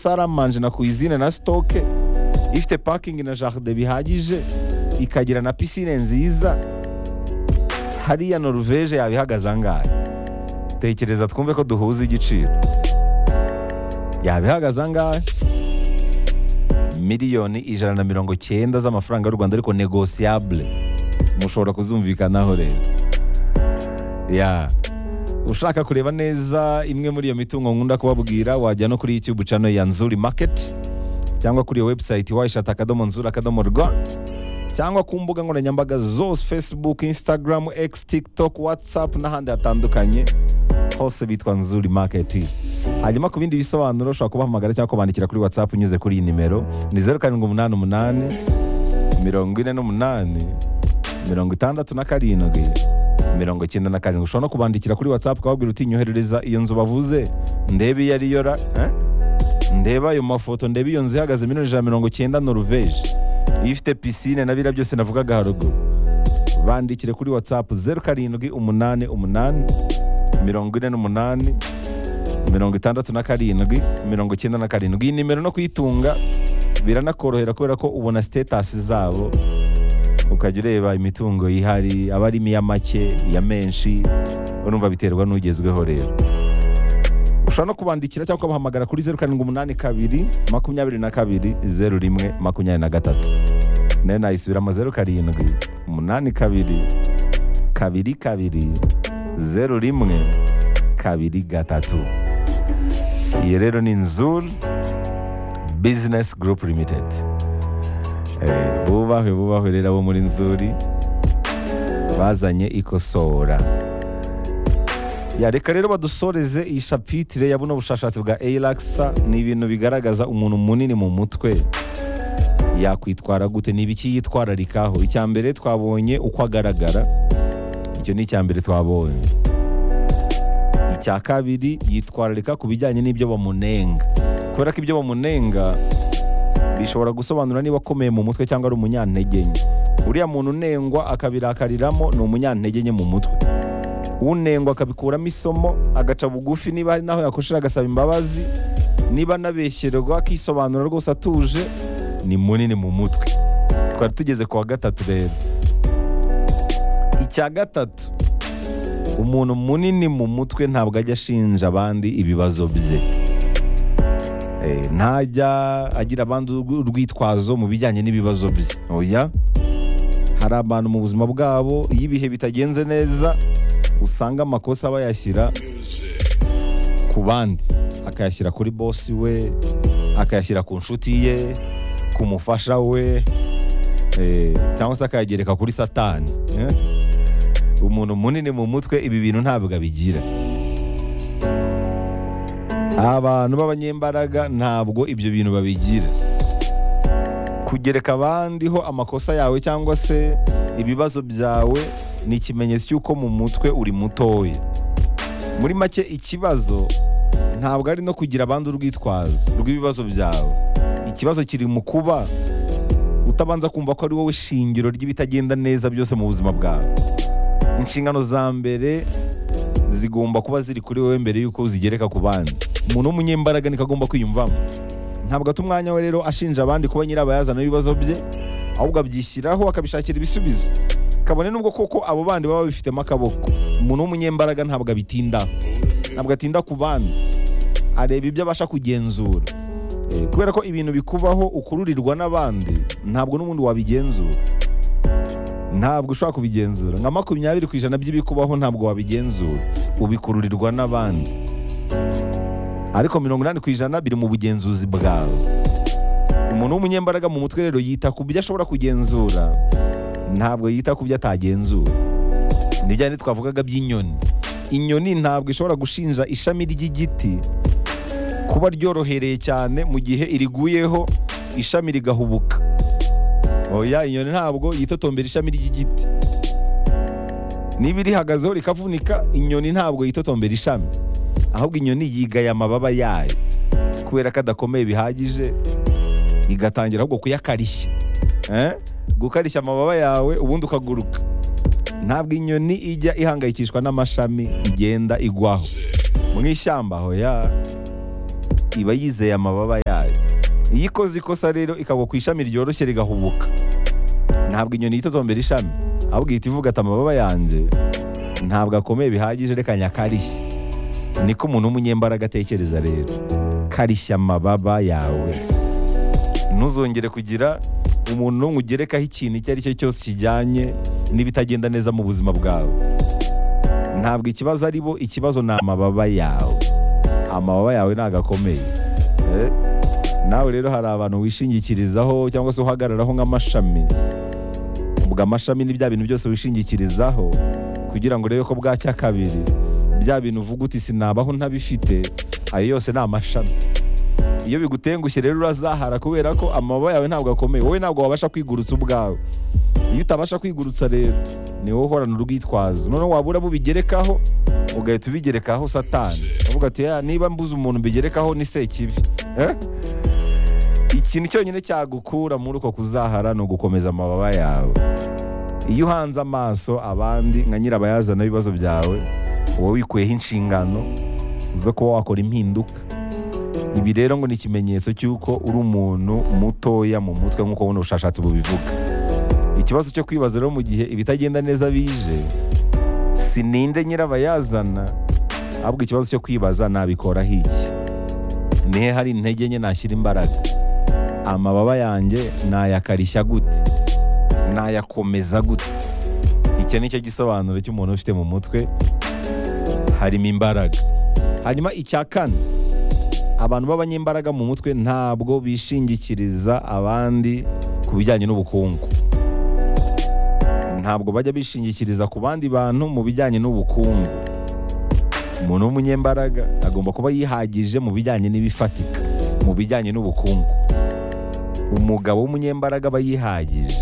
saramanje na kuyizine na sitoke ifite pakingi na jaride bihagije ikagira na pisine nziza hariya noruveje yaba ihagaze angahe tekereza twumve ko duhuza igiciro yaba ihagaze angahe miliyoni ijana na mirongo cyenda z'amafaranga y'u rwanda ariko negosiyabule mushobora kuzumvikanaho rero ya ushaka kureba neza imwe muri iyo mitungo nkunda kubabwira wajya no kuri youtube channel ya nzuri market cyangwa kuri iyo website wayishata akadomo nzuri akadomo rwa cyangwa ku mbuga nkoranyambaga zose facebook instagram x tiktok whatsapp n'ahandi hatandukanye hose bitwa nzuri market hanyuma ku bindi bisobanuro ushobora kubahamagara cyangwa kubandikira kuri whatsapp unyuze kuri iyi nimero ni zeru karindwi umunani umunani mirongo ine n'umunani mirongo itandatu na karindwi mirongo icyenda na karindwi ushobora no kubandikira kuri whatsapp ukababwira uti nyoherereza iyo nzu bavuze ndebe iyo ariyo ra eh? ndeba ayo mafoto ndebe iyo nzu ihagaze miliyoni ijana na mirongo icyenda noruveje iyo ifite pisine na biriya byose navugaga haruguru bandikire kuri whatsapp zeru karindwi umunani umunani mirongo ine n'umunani mirongo itandatu na karindwi mirongo icyenda na karindwi iyi nimero no kuyitunga biranakorohera kubera ko ubona sitetasi zabo ukajya ureba imitungo yihari aba arimo iya make iya menshi urumva biterwa n'ugezweho rero ushobora no kubandikira cyangwa ukabahamagara kuri zeru karindwi umunani kabiri makumyabiri na kabiri zeru rimwe makumyabiri na gatatu nayo nayisubiramo zeru karindwi umunani kabiri kabiri kabiri zeru rimwe kabiri gatatu iyi rero ni nzuri bizinesi gurupu limitedi bubahwe bubahwe rero abo muri nzuri bazanye ikosora Ya, reka rero badusoreze iyi shapitire ya buno bushakashatsi bwa eiragisa ni ibintu bigaragaza umuntu munini mu mutwe yakwitwara gute ni ibiki yitwararikaho icya mbere twabonye uko agaragara icyo ni icya mbere twabonye icya kabiri yitwararika ku bijyanye n'ibyo bamunenga kubera ko ibyo bamunenga bishobora gusobanura niba akomeye mu mutwe cyangwa ari umunyantegenye uriya muntu unengwa akabirakariramo ni umunyantegenye mu mutwe unengwa akabikuramo isomo agaca bugufi niba hari n'aho yakoshera agasaba imbabazi niba anabeshyerwa akisobanura rwose atuje ni munini mu mutwe twari tugeze ku wa gatatu rero icya gatatu umuntu munini mu mutwe ntabwo ajya ashinja abandi ibibazo bye Eh, ntajya agira abandi urw- urwitwazo mu bijyanye n'ibibazo bye oya hari abantu mu buzima bwabo iyo ibihe bitagenze neza usanga amakosa bayashyira ku bandi akayashyira kuri bosi we akayashyira ku nshuti ye ku mufasha we eh, cyangwa se akayagereka kuri satani eh. umuntu munini mu mutwe ibi bintu ntabwo abigira abantu b'abanyembaraga ntabwo ibyo bintu babigira kugereka abandiho amakosa yawe cyangwa se ibibazo byawe ni ikimenyetso cy'uko mu mutwe uri mutoya muri make ikibazo ntabwo ari no kugira abandi urwitwazo rw'ibibazo byawe ikibazo kiri mu kuba utabanza kumva ko ari wowe shingiro ry'ibitagenda neza byose mu buzima bwawe inshingano za mbere zigomba kuba ziri kuri wowe mbere y'uko uzigereka ku bandi umuntu w'umunyembaraga niko agomba kwiyumvamo ntabwo ata umwanya we rero ashinja abandi kuba nyirabayazana w'ibibazo bye ahubwo abyishyiraho akabishakira ibisubizo kabone n'ubwo koko abo bandi baba babifitemo akaboko umuntu w'umunyembaraga ntabwo abitindaho ntabwo atinda ku bandi areba ibyo abasha kugenzura Eh, kubera ko ibintu bikubaho ukururirwa n'abandi ntabwo n'ubundi wabigenzura ntabwo ushobora kubigenzura nka makumyabiri ku ijana by'ibikubaho ntabwo wabigenzura ubikururirwa n'abandi ariko mirongo inani ku ijana biri mu bugenzuzi bwawe umuntu w'umunyembaraga mu mutwe rero yita ku byo ashobora kugenzura ntabwo yita ku byo atagenzura ni bya bindi twavugaga by'inyoni inyoni ntabwo ishobora gushinja ishami ry'igiti kuba ryorohereye cyane mu gihe iriguyeho ishami rigahubuka oya inyoni ntabwo yitotombera ishami ry'igiti niba irihagazeho rikavunika inyoni ntabwo yitotombera ishami ahubwo inyoni yigaya amababa yayo kubera ko adakomeye bihagije igatangira ahubwo kuyakarishya Eh? gukarishya amababa yawe ubundi ukaguruka ntabwo inyoni ijya ihangayikishwa n'amashami igenda igwaho mu ishyamba hoya iba yizeye amababa yayo iyo ikoze ikosa rero ikagwa ku ishami ryoroshye rigahubuka ntabwo inyoni yitotombera ishami ahubwo ihita ivuga ati amababa yanjye ntabwo akomeye bihagije reka nyakarishye niko umuntu w'umunyembaraga atekereza rero karishya amababa yawe ntuzongere kugira umuntu n'umwe ugerekaho ikintu icyo ari cyo cyose kijyanye n'ibitagenda neza mu buzima bwawe ntabwo ikibazo ari bo ikibazo ni amababa yawe amababa yawe ntabwo akomeye Eh? nawe rero hari abantu wishingikirizaho cyangwa se uhagararaho nk'amashami ubwo amashami ni bya bintu byose wishingikirizaho kugira ngo urebe ko bwacya kabiri bya bintu uvuga uti sinabaho ntabifite ayo yose ni amashami iyo bigutengushye rero urazahara kubera ko amababa yawe ntabwo akomeye wowe ntabwo wabasha kwigurutsa ubwawe iyo utabasha kwigurutsa rero ni wowe uhorana urwitwazo noneho wabura abo ubigerekaho ugahita ubigerekaho satani uvuga ati "Ya, niba mbuze umuntu mbigerekaho ni sekibi Eh? ikintu cyonyine cyagukura muri uko kuzahara ni ugukomeza amababa yawe iyo uhanze amaso abandi nka nyirabayazana w'ibibazo byawe uba wikuyeho inshingano zo kuba wakora impinduka ibi rero ngo ni ikimenyetso cy'uko uri umuntu mutoya mu mutwe nk'uko buno bushakashatsi bubivuga ikibazo cyo kwibaza rero mu gihe ibitagenda neza bije sininde nyirabayazana ahubwo ikibazo cyo kwibaza nabikoraho iki nihe hari intege nke nashyira imbaraga amababa yanjye nayakarishya gute nayakomeza gute icyo ni cyo gisobanuro cy'umuntu ufite mu mutwe harimo imbaraga hanyuma icya kane abantu b'abanyembaraga mu mutwe ntabwo bishingikiriza abandi ku bijyanye n'ubukungu ntabwo bajya bishingikiriza ku bandi bantu mu bijyanye n'ubukungu umuntu w'umunyembaraga agomba kuba yihagije mu bijyanye n'ibifatika mu bijyanye n'ubukungu umugabo w'umunyembaraga aba yihagije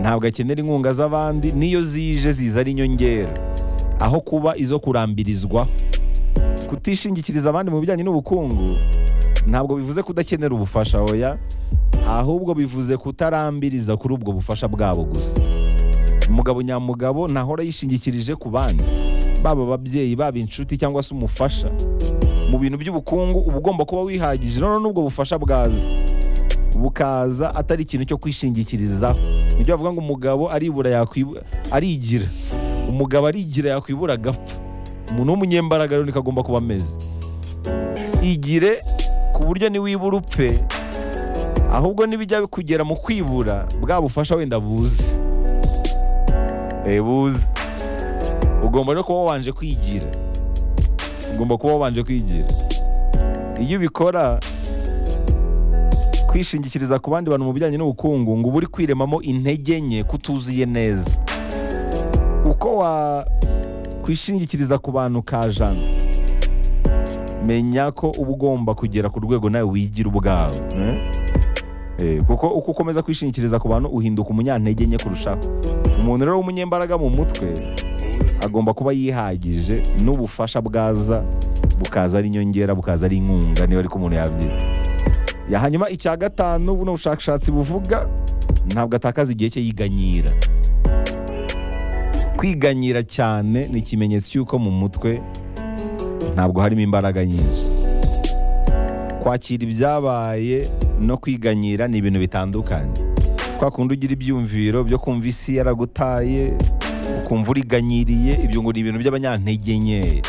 ntabwo akenera inkunga z'abandi n'iyo zije ziza ari inyongera aho kuba izo kurambirizwa kutishingikiriza abandi mu bijyanye n'ubukungu ntabwo bivuze kudakenera ubufasha oya ahubwo bivuze kutarambiriza kuri ubwo bufasha bwabo gusa umugabo nyamugabo ntahora yishingikirije ku bandi baba ababyeyi baba inshuti cyangwa se umufasha mu bintu by'ubukungu uba ugomba kuba wihagije noneho n'ubwo bufasha bwaza bukaza atari ikintu cyo kwishingikirizaho nibyo bavuga ngo umugabo aribura yakwibu- arigira umugabo arigira yakwibura agapfa umuntu w'umunyembaraga rero niko agomba kuba ameze igire ku buryo niwibura upfe ahubwo nibijya kugera mu kwibura bwa bufasha wenda buze Eh, buze ugomba no kuba wabanje kwigira ugomba kuba wabanje kwigira iyo ubikora kwishingikiriza ku bandi bantu mu bijyanye n'ubukungu ngo uba uri kwiremamo intege nke kutuzuye neza uko wakwishingikiriza ku bantu kajana menya ko uba ugomba kugera ku rwego nawe wigira ubwawe eh? Eh, kuko uko ukomeza kwishingikiriza ku bantu uhinduka umunyantege nke kurushaho umuntu rero w'umunyembaraga mu mutwe agomba kuba yihagije n'ubufasha bwaza bukaza ari inyongera bukaza ari inkunga niba ariko umuntu yabyita ya hanyuma icya gatanu buno bushakashatsi buvuga ntabwo atakaza igihe cye yiganyira kwiganyira cyane ni ikimenyetso cy'uko mu mutwe ntabwo harimo imbaraga nyinshi kwakira ibyabaye no kwiganyira ni ibintu bitandukanye kwa kundi ugira ibyumviro byo kumva isi yaragutaye ukumva uriganyiriye ibyo ngo ni ibintu by'abanyantege nkeya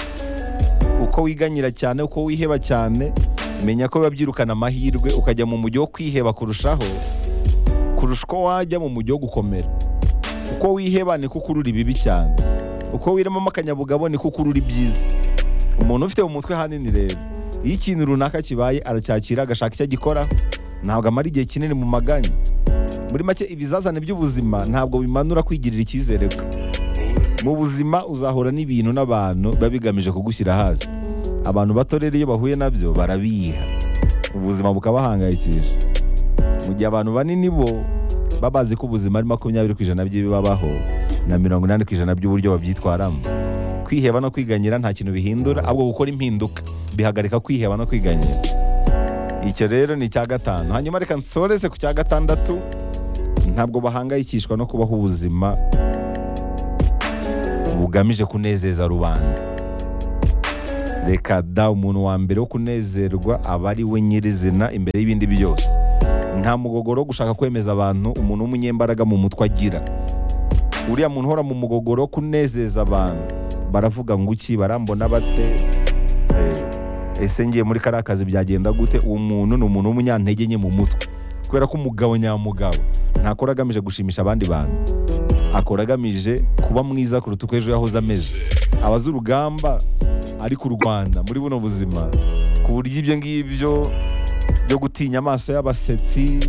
uko wiganyira cyane uko wiheba cyane menya ko biba byirukana amahirwe ukajya mu mujyi wo kwiheba kurushaho kurusha uko wajya mu mujyi wo gukomera uko wiheba niko ukurura ibibi cyane uko wiremamo akanyabugabo niko ukurura ibyiza umuntu ufite mu mutwe hanini rero iyo ikintu runaka kibaye aracyakira agashaka icyo agikora ntabwo amara igihe kinini mu maganya muri make ibizazane by'ubuzima ntabwo bimanura kwigirira icyizere kwe mu buzima uzahura n'ibintu n'abantu biba bigamije kugushyira hasi abantu bato rero iyo bahuye nabyo barabiha ubuzima bukabahangayikisha mu gihe abantu banini bo baba bazi ko ubuzima ari makumyabiri ku ijana by'ibibabaho na mirongo inani ku ijana by'uburyo babyitwaramo kwiheba no kwiganyira nta kintu bihindura ahubwo gukora impinduka bihagarika kwiheba no kwiganyira icyo rero ni icya gatanu hanyuma reka nsoreze ku cya gatandatu ntabwo bahangayikishwa no kubaho ubuzima bugamije kunezeza rubanda reka da umuntu wa mbere wo kunezerwa aba ari we nyirizina imbere y'ibindi byose nta mugogoro wo gushaka kwemeza abantu umuntu w'umunyembaraga mu mutwe agira uriya muntu uhora mu mugogoro wo kunezeza abantu baravuga ngo iki barambona bate Eh, ese ngiye muri kariya kazi byagenda gute uwo muntu ni umuntu w'umunyantege nke mu mutwe kubera ko umugabo nyamugabo ntakora agamije gushimisha abandi bantu akora agamije kuba mwiza kuruta uko ejo yahoze ameze aba azi urugamba ari ku rwanda muri buno buzima ku buryo ibyo ngibyo byo gutinya amaso y'abasetsi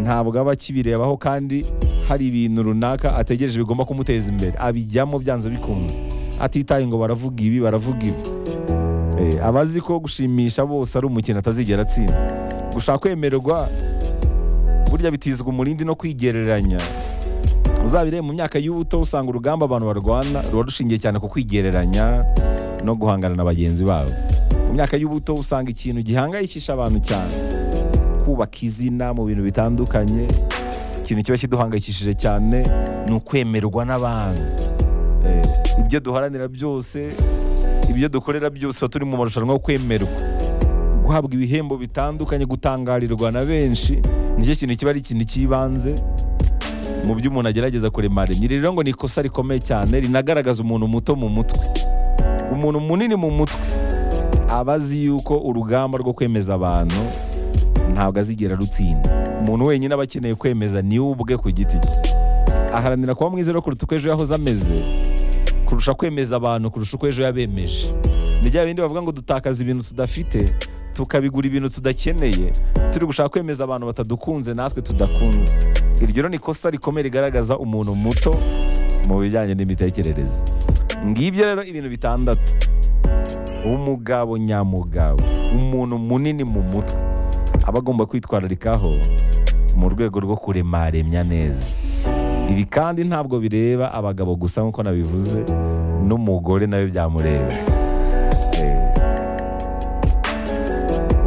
ntabwo aba akibirebaho kandi hari ibintu runaka ategereje bigomba kumuteza imbere abijyamo byanze bikunze atitaye ngo baravuga ibi baravuga ibi Eh, aba azi ko gushimisha bose ari umukino atazigera atsinda gushaka kwemerwa burya bitizwa umurindi no kwigereranya uzabire mu myaka y'ubuto usanga urugamba abantu barwana ruba rushingiye cyane ku kwigereranya no guhangana na bagenzi babo mu myaka y'ubuto usanga ikintu gihangayikisha abantu cyane kubaka izina mu bintu bitandukanye ikintu kiba kiduhangayikishije cyane ni ukwemerwa n'abantu Eh, ibyo duharanira byose ibyo dukorera byose tuba turi mu marushanwa yo kwemerwa guhabwa ibihembo bitandukanye gutangarirwa na benshi nicyo kintu kiba ari ikintu cy'ibanze mu byo umuntu agerageza kurema rimwe rero ngo ni ikosa rikomeye cyane rinagaragaza umuntu muto mu mutwe umuntu munini mu mutwe aba azi yuko urugamba rwo kwemeza abantu ntabwo azigera rutsinda umuntu wenyine aba akeneye kwemeza ni we ubwe ku giti cye aharanira kuba mwiza rero kuruta uko ejo yahoze ameze kurusha kwemeza abantu kurusha uko ejo yabemeje ni bya bindi bavuga ngo dutakaza ibintu tudafite tukabigura ibintu tudakeneye turi gushaka kwemeza abantu batadukunze natwe tudakunze iryo rero ni ikosa rikomeye rigaragaza umuntu muto mu bijyanye n'imitekerereze ngibyo rero ibintu bitandatu umugabo nyamugabo umuntu munini mu mutwe aba agomba kwitwararikaho mu rwego rwo kuremaremya neza ibi kandi ntabwo bireba abagabo gusa nk'uko nabivuze n'umugore nawe byamureba Eh,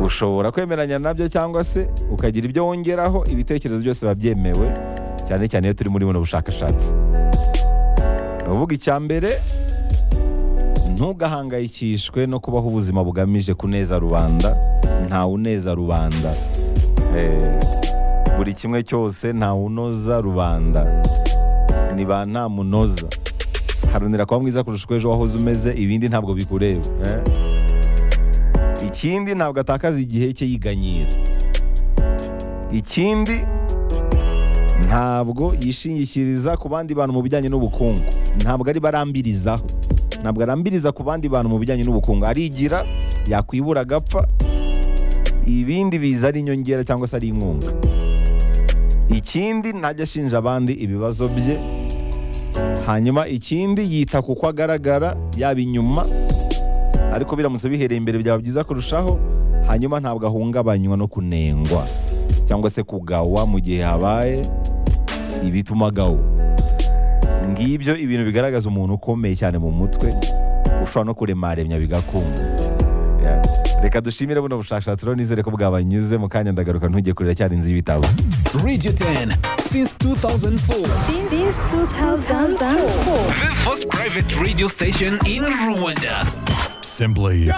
ushobora kwemeranya nabyo cyangwa se ukagira ibyo wongeraho ibitekerezo byose biba byemewe cyane cyane iyo turi muri buno bushakashatsi ni uvuga icya mbere ntugahangayikishwe no kubaho ubuzima bugamije kuneza rubanda ntawe uneza rubanda Eh, buri kimwe cyose ntawe unoza rubanda ni ba nta munoza haranira kuba mwiza kurusha uko ejo wahoze umeze ibindi ntabwo bikureba eh? ikindi ntabwo atakaza igihe cye yiganyira ikindi ntabwo yishingikiriza ku bandi bantu mu bijyanye n'ubukungu ntabwo ari barambirizaho ntabwo arambiriza ku bandi bantu mu bijyanye n'ubukungu arigira yakwibura agapfa ibindi biza ari inyongera cyangwa se ari inkunga ikindi ntajya ashinja abandi ibibazo bye hanyuma ikindi yita ku ko agaragara yaba inyuma ariko biramutse bihereye imbere byaba byiza kurushaho hanyuma ntabwo ahungabanywa no kunengwa cyangwa se kugawa mu gihe habaye ibituma agawa ngibyo ibintu bigaragaza umuntu ukomeye cyane mu mutwe ushobora no kuremaremya bigakunda Yeah. reka dushimire buno bushakashatsi rero nizere ko bwabanyuze mu kanya ndagaruka ntujye kurira cyari inzu y'ibitabo Radio 10 since 2004. since 2004. The first private radio station in Rwanda. Simply